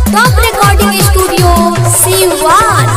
top recording studio Siwan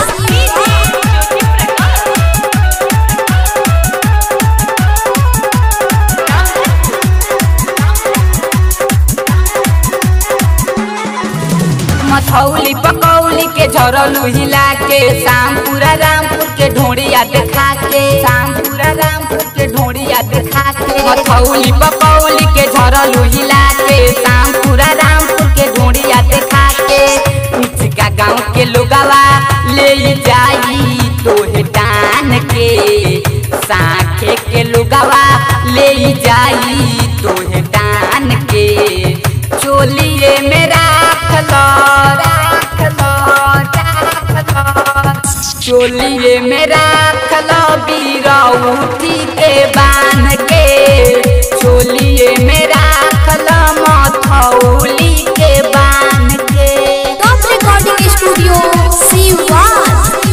Mathauli Pakauli के झरलू हिला के शामपुरा रामपुर के ढोड़िया देखा के शामपुरा रामपुर के ढोड़िया देखा के मथौली पकौली के झरलू हिला के शामपुरा रामपुर के ढोड़िया देखा के उचका गाँव के लोगवा ले जाई तोहे टान के साखे के लोगवा ले जाई तोहे टान के चोलिए में राख लो राख लो राख लो चोलिए में राख लो बीरौठी के बांध के चोलिए में राख लो मथौली के बांध के टॉप रिकॉर्डिंग स्टूडियो सीवान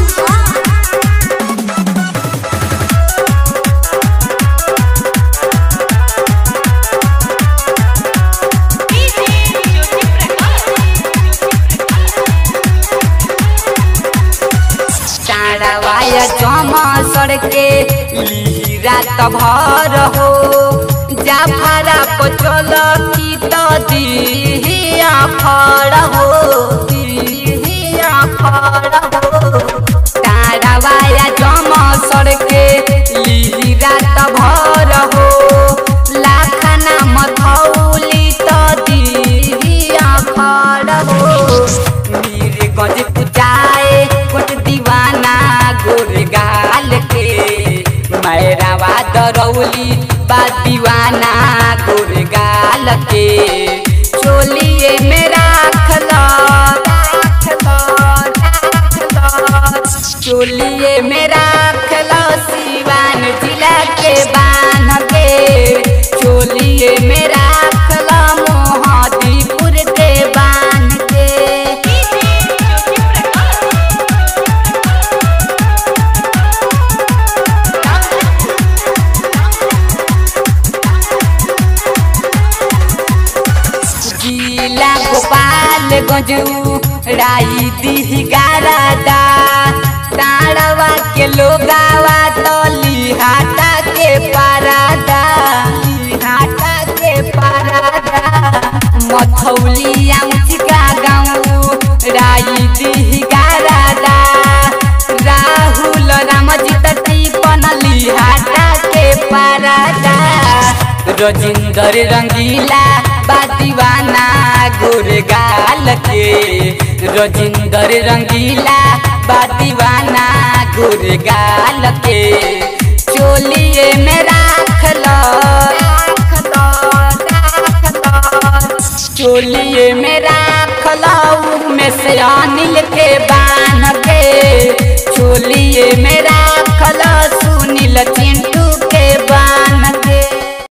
चाड़वाया जमा सड़के लीरा त भर हो जाफरा पचल की त दिहिया फड़ हो दिहिया फड़ हो चाड़वाया जमा सड़के लीरा त भर हो लाखना मथौली त दिहिया फड़ हो मीर गज पुजाए कोट दीवाना गोर गाल के मैरावा दरौली बा दीवाना गोर गाल के चोलिए में राख लो राख लो राख लो चोलिए में राख लो सिवान जिला के बांध के चोलिए में राख लो मोहदीपुर के बांध के जिला गोपाल गंजू राई दी गारादा ताड़वा के लोगावा तो लिहाटा के पारादा लिहाटा के पारादा मथौली आमचिका गाँव राई दी गारादा राहुल रामजीत टीपन लिहाटा के पारादा रजिंदर रंगीला बा दीवाना गोर गाल के रजिंदर रंगीला बा दीवाना गोर गाल के चोलिए में राख लो राख लो राख लो चोलिए में राख लो में से अनिल के बान के चोलिए में राख